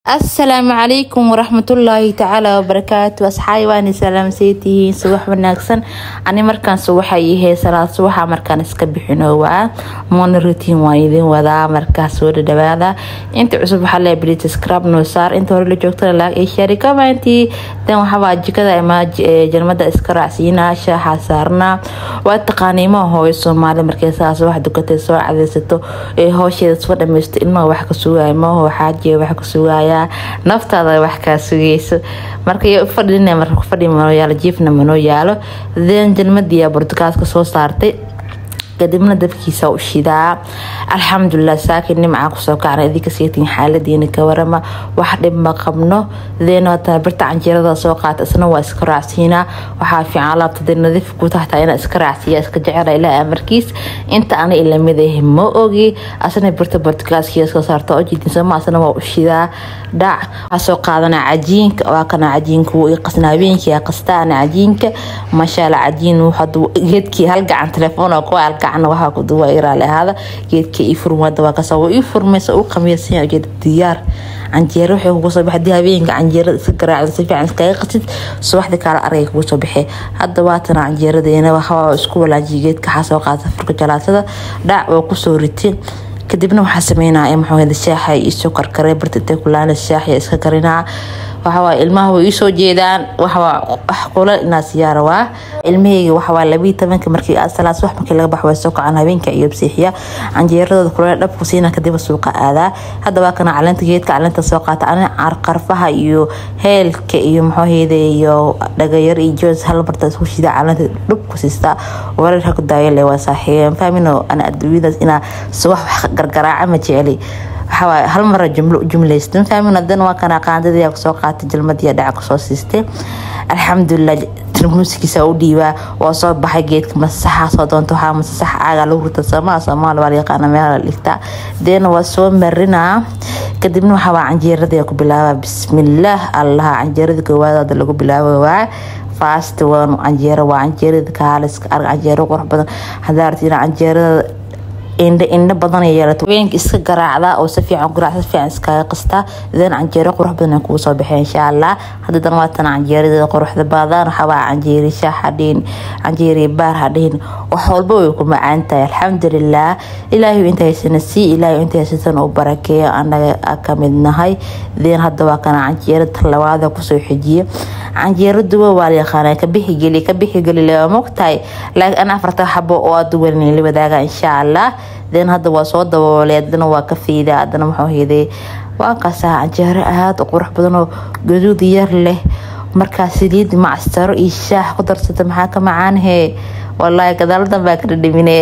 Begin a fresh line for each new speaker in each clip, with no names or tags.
asalaamu calaykum waraxmatullaahi tacaala wabarakaatu asxaabi waani salaamseytihiin subax wanaagsan ani markaan subaxa ihey salaad subaxa markaan iska bixino waa moona rutiin waan idin wadaa markaas soo dhadhawaada inta cusub waxaa lee bilita scrab noo saar inta hore la joogtana laag ee shari commenti dan waxabaa jikada ama jalmada iska raacsiinaa shaaxa saarnaa waa taqaaniimaha hooyo soomaali markay saas wax dukatay soo cadeysato ee hoosheeda soo dhameysto ilmaha wax ka sugaya maho xaajiya wax ka sugaya naftaada wax kaa sugeyso marka fadhin marka kufadhi manoo yaalo jiifna manoo yaalo then jalmadiya burtukaaska soo saartay kadibna dabkiisa u shidaa alxamdulilah saakin nimcaa kusoo kacna idinka seetiin xaaladiina ka warama wax dhib ma qabno deenata birta canjeerada soo qaata isna waa iska raacsiinaa waxaa fiican alaabtada nadiif ku tahtaa inaa iska raacsiiya iska jecela ilaa amarkiis inta ana ilamid ma ogi asna birta bortukaaskiya soo saarta oo jidinsama asna waa u shidaa dhac waxaa soo qaadana cajiinka waa kana cajiinka wuu i qasnaa habeenkii qastaana cajiinka mashaalla cajiin geedkii hal gacan telefoon oo kuwa gacna waxaa ku duwa iraali ahaada geedka ii furmada waa kasoo waa ii furmaysa u qamiirsan ujeeda diyaar canjeero waxay kugu soo baxay hadii habeenka canjeerada iska garaacda si fiican iskaga qasid subaxdii kaala argay kugu soo baxay hadda waatana canjeeradeena waxaa isku walaajiya geedka waxaa soo qaata furka jalaatada dhac oo kusoo ritin kadibna waxaa sameynaya maxaa shaaxa isoo karkaray barta intay kulaana shaaxa iska karinaa waxawaa ilmaha way iisoo jeedaan waxawaa qula inaa siyaara waa ilmaheyga waxawaa labii tobanka markii salaas wax markii laga baxo way soo kacaan habeenka iyo bsiixiya canjeeradooda kuleel dhabku siina kadiba suuqa aadaa hadda waa kana caleenta geedka caleenta soo qaata ani qarfaha iyo heelka iyo maxooheyda iyo dhagayar iyo joos hal marta isku shida caleenta dhubku siistaa wareerka ku daayale waa saaxiibeen fahmino ana adduunyadaas inaa subax wax gargaraaca ma jeceli waxawaaye hal mara jumlo jumlaystan fahmin hadan waa kana qaandadii kusoo qaatay jalmadii dhaca kusoo siistay alxamdulilah muusikiisa u dhiibaa waa soo baxay geedka masasaxa soo doonta waxaa masasaxa caaga lagu rita soomaa soomaali waa la yaqaana meela la dhigtaa deena waa soo marinaa kadibna waxaa waa canjeeradii ku bilaabaa bismillaah allaha canjeerada koowaadaada lagu bilaabo waa fast waan canjeero waa canjeerada kaaliska arg canjeero qurux badan hadaa arti inaa canjeerada indha indha badan yeelato weenka iska garaacda oo si fiican guraac si fiican iskaga qastaa then canjeero qurux badan kugu soo baxay insha allah haddadan waatan canjeerada quruxda badan waxabaa canjeeri shaah hadhihin canjeeri baar hadhihin wax walba way ku macaan tahay alxamdulilah ilaahay inta haysana sii ilaahay inta haysatan u barakeeyo anaga ka mid nahay then hadda waa kana canjeero talabaada kusoo xijiye canjeero duwa waa la yaqaana ka bixi geli ka bixi geli lama mogtahay laakiin ana afarta xabo oo aad duwan la wadaaga insha allah den hadda waa soo daboolay adana waa ka fiida adana muxuu heeday waa kaasaa canjeero aada u qurux badan oo gaduud yar leh markaa saliid macstaro iyo shaax ku darsata maxaa ka macaanhe walaahi gadaaladan baa ka dhadhamine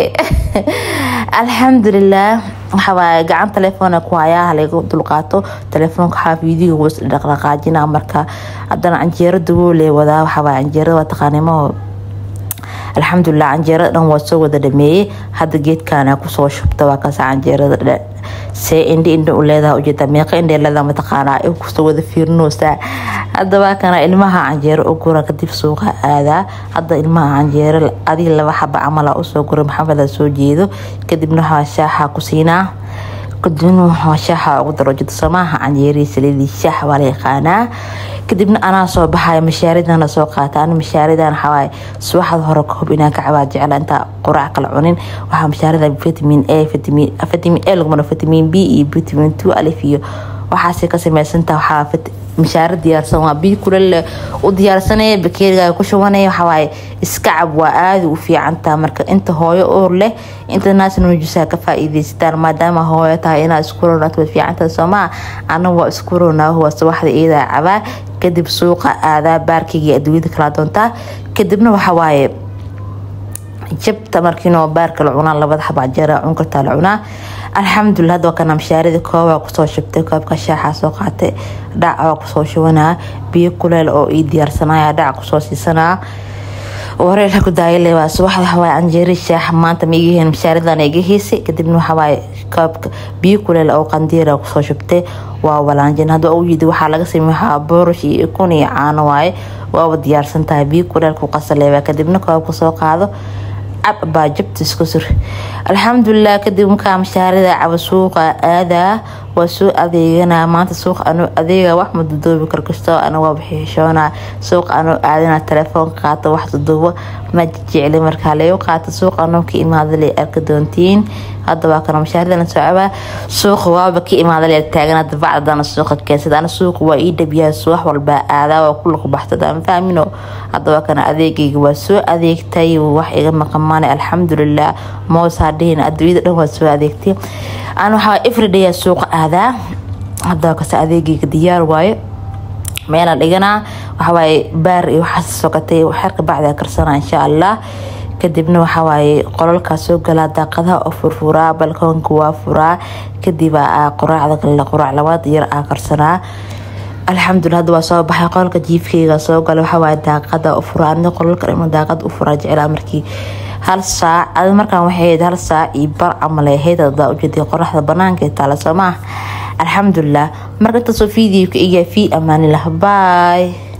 alxamdulilah waxawaaye gacan telefoona ku hayaa halaga dulqaato telefoonka waxaa fiidiga was dhaqdhaqaajina marka haddana canjeero daboole wadaa waxawaaye canjeerada waa taqaanimaho alxamdulilah canjeerada dhan waa soo wada dhameeyey hadda geedkaana kusoo shubta waa kaasa canjeerada see indhi indha u leedaha ujeeda meeqa indhee leedaha mataqaanaa ay kusoo wada fiirinoosaa hadda waa kana ilmaha canjeero u gura kadib suuqa aadaa hadda ilmaha canjeero adiga laba xaba camala usoo gura maxameda soo jeedo kadibna waxaa shaaxa ku siinaa kadibna waxaa shaaxa ugu daro jida samaaha canjeerii saliidii shaax waa la yaqaanaa kadibna anaa soo baxaya mashaaridana soo qaata ani mashaaridan waxawaaye subaxda hore koob inaan ka cabaa jecla intaa quraac kala cunin waxaa mashaarida vitamin a vitamin vitamin a lagumana vitamin b iyo vitamin two alif iyo waxaasay ka samaysantaa waxaa mashaaro diyaarsan waa biyo kulal u diyaarsanaya bakeeriga ku shubanaya waxawaaye iska cab waa aada u fiicantaa marka inta hooyo oor leh inta naasna nujusaa ka faa-iideysataan maadaama hooyo tahay inaad isku ronaat way fiicantaha soomaa ana waa isku ronaaho waa subaxda iyadaa cabaa kadib suuqa aadaa baarkayga adduunyada kala doontaa kadibna waxawaaye jabta markiinoo baarka la cunaa labada xaba jeera cun kartaa la cunaa alxamdulilah hadda waa kana mashaarida koobaa kusoo shubtay koobka shaaxa soo qaatay dhac waa kusoo shubanaa biyo kuleel oo ii diyaarsanaya dhac kusoo siisanaa wareerka ku daayale waa subaxda waxawaaye canjeeri shaax maanta ma igaheen mashaaridan iga heysay kadibna waxawaaye koobka biyo kuleel oo qandiira kusoo shubtay waa walaanjin hadda u yidi waxaa laga samey waxaa boorish iyo ikun iyo caano waaye waaba diyaarsan tahay biyo kuleel ku qasaleebaa kadibna koobka soo qaado cab baa jabta isku sur alxamdulilah kadib markaa mashaarida caba suuqa aadaa waa soo adeegana maanta suuq anuu adeega wax ma dudoobi karkastoo ana waa bixishoona suuq anuu aadina telefoonka qaata wax duduubo ma jecli markaa lagu qaata suuq anuu ka imaada lay arka doontiin hadda waa kana mashaaridan socobaa suuqa waaba ka imaada lay taagan hadda bacdana suuqa keensada ana suuqa waa ii dhabiyaa suwax walbaa aadaa waa kula ku baxsada aan fahmino hadda waa kana adeegayga waa soo adeegtay wax iga maqamaanay alxamdulilah moos hadhihin adduunyada dhan waa soo adeegtay aan waxaa everyday suuqa aadaa hadda kase adeegayga diyaar waayo meela dhiganaa waxawaaye baar iyo waxaas sokatay xerka bacdaa karsanaa insha allah kadibna waxawaaye qolalkaa soo galaa daaqadaha oo furfuraa balkoonka waa furaa kadib qoraacda kale qoraac labaad yar aa karsanaa alxamdulilah hadda waa soo baxay qolka jiifkeyga soo gala waxawaaye daaqada u furaa ani qolalka dhima daaqada u furaa jeclaa markii hal saac ad markaan waxay ahayd hal saac iyo bar camal ay ahayd hadaa ujeeday qoraxda banaanka taala soo maah alxamdulilah marka intaasoo fiidiyowka igaa fii amaanilah baay